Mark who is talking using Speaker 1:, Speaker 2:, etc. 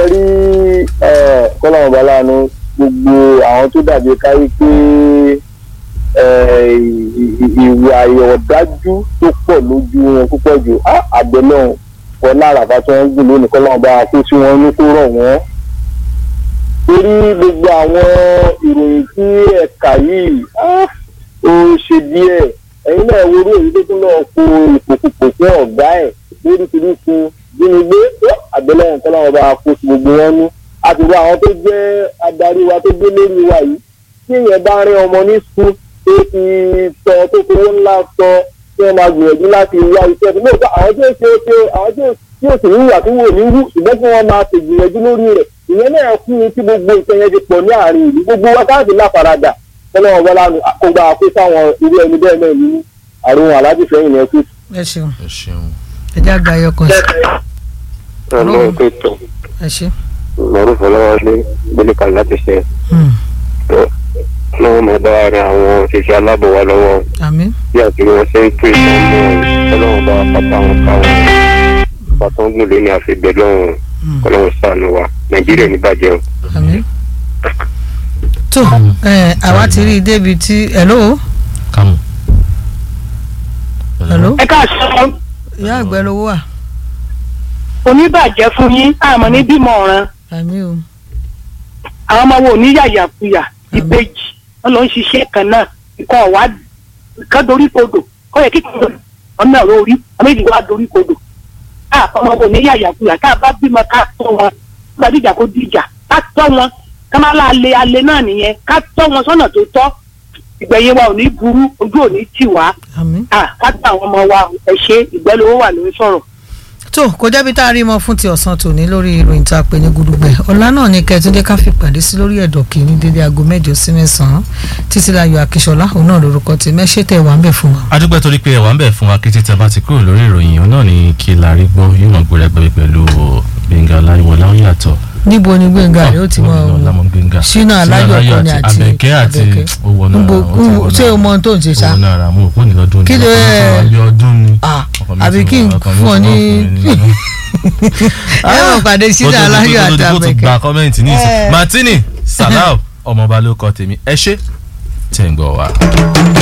Speaker 1: rí kọ́lọ́mù balanu gbogbo àwọn tó dàbí káyé pé eh, ì- ì- ìwà ìọ̀dájú tó pọ̀ lójú wọn púpọ̀ jù àgbẹ̀ náà wọn lára tí wọ́n ń gùn lónìí kọ́lọ́mù bá kó sí wọn ní kó rọ̀ wọ́n torí gbogbo àwọn ìròyìn tí ẹ̀ka yìí ah, ó ṣe díẹ̀ ẹ̀yin náà wo orí èyí tó tún lọ́ọ́ kó ìpòkùpò fún ọ̀gá ẹ̀ lóríṣiríṣi jínigbé àgbẹ̀lẹ́yìn kọ́ láwọn bá kó sí gbogbo wọn ní àtìwọ́ àwọn tó jẹ́ adarí wa tó gbé lórí wa yìí tí èèyàn bá rí ọmọ ní sùn tó ti sọ tó fi owó ńlá sọ tí wọ́n máa gbìyànjú láti wá iṣẹ́ tó lóòótọ́ àwọn tí ó ṣe é ṣe àwọn tí ó tí ó sì ní ìwà tó wò ní wú ṣùgbọ́n kí wọ́n máa ṣègbìyànjú lórí rẹ̀ ìyẹn náà kú ní tí gbogbo nǹkan yẹn ti pọ̀ ní àárín ìlú gbogbo wákàtí láfaradà tọ́lọ́wọ́n bọ́lá nu àkógbá kó sáwọn irú ẹni bẹ́ẹ̀ náà ní àrùn aláàbí fẹ́yìn ní ẹkú.
Speaker 2: ẹ ṣeun
Speaker 3: ẹ ṣeun.
Speaker 2: ẹ já gba ẹyọ kan sí
Speaker 4: ọmọ ètò ètò
Speaker 2: ẹ ṣe.
Speaker 4: lọ́rùn fọlọ́wọ́lé gbólíkà láti ṣe
Speaker 2: Hmm.
Speaker 4: lọ́wọ́ mọ̀ bá ara àwọn òṣìṣẹ́ aláàbò wa lọ́wọ́
Speaker 2: àmín
Speaker 4: bí àti wọn ṣe ń pè sọ́mọ́ ọlọ́run bá pátá wọn káwọn pátá ń gùn lé ní àfihàn lọ́wọ́
Speaker 2: Hmm.
Speaker 4: ọlọ́run ṣàánú wa nàìjíríà ní bàjẹ́ o.
Speaker 2: àmín. tó ẹ àwa ti rí i débi tí hello
Speaker 3: kámù.
Speaker 2: hello
Speaker 5: ẹ káàsán
Speaker 2: ìyá àgbẹ̀ lówó wà
Speaker 5: oníbàjẹ́ fún yín àmọ́ ní bímọ ọ̀ràn
Speaker 2: àmín o
Speaker 5: àwọn ọmọ wo ní yàyàkuyà ìbejì wọn lọ ń ṣiṣẹ́ kan náà nǹkan ọ̀wá kan dorí kodò kọ́ yẹ kíkọ́ ọ̀nà orí ọmọ ìdìbò wa dorí kodò ká ọmọ wo ní yàyàkuyà ká bá bímọ ká tọ́ wọn nígbà díjà kó díjà ká tọ́ wọn ká má la alẹ́ alẹ́ náà nìyẹn ká tọ́ wọn sọ́nà tó tọ́ ìgbẹ̀yìn wa ò ní burú ojú ò ní tì wá
Speaker 2: àmín.
Speaker 5: ká gba àwọn ọmọ wa ẹ ṣe ìgbẹ́lówó wà lórí sọ̀rọ̀.
Speaker 2: tó kò jẹ́bi tá a rí mọ́ fún ti ọ̀sán tòní lórí ìròyìn tá a pè ní gudugbẹ ọ̀la náà ni kẹ́túndé ká fi pàdé sí lórí ẹ̀dọ̀ kìíní dédé aago mẹ́jọ sí mẹ́sàn-án títí láyọ̀ akíṣọlá òun náà lórúkọ tí mẹ́ṣẹ́ tẹ̀ wá ń bẹ̀ fún wa.
Speaker 3: adúpẹ́ torí pé ẹ̀wà ń bẹ̀ fún wa kété tẹ́ bá ti kúrò lórí ìròyìn òun náà ni kí la rí gbọ́ yóò mọ̀ gbọ́dọ̀ gbẹ́ pẹ̀lú gbẹ̀ngà aláìwọlá ó yàtọ̀.
Speaker 2: níbo ni gbẹ̀ngà rẹ̀ ó ti mọ
Speaker 3: Gómìnà Lámọ̀ Gbénga.
Speaker 2: Ṣínà Aláyọ̀ kan ni àti
Speaker 3: Àbẹ̀kẹ́ àti
Speaker 2: Àbẹ̀kẹ́.
Speaker 3: ó wọnú
Speaker 2: Níbo-
Speaker 3: ara wọn, ó ti wọnú
Speaker 2: ṣé
Speaker 3: ara
Speaker 2: o mọ ohun tó ń ṣe ṣá?
Speaker 3: owó náà ra mú òpó ní lọ́dún ní
Speaker 2: Kí ló
Speaker 3: ọkàn mi ti
Speaker 2: ẹ-
Speaker 3: wá bí ọdún ni
Speaker 2: Ah,
Speaker 3: ọkàn mi
Speaker 2: àbí
Speaker 3: ti
Speaker 2: kí n
Speaker 3: wá- ọkàn mi
Speaker 2: fún ọ
Speaker 3: ti wá
Speaker 2: ní-
Speaker 3: fún mi nínú.
Speaker 2: ẹ mọ̀ pàdé Ṣínà
Speaker 3: Kó tó di-
Speaker 2: Aláyọ̀
Speaker 3: kó tó di-
Speaker 2: àti
Speaker 3: kó tó
Speaker 2: Àbẹ̀kẹ́.
Speaker 3: gba kọ́mẹ́ǹtì ní ìsìn
Speaker 2: Eh.
Speaker 3: Martini Salau ọmọọba ló kọ tèmi ẹ ṣé tẹ̀ ń gbọ́ wa.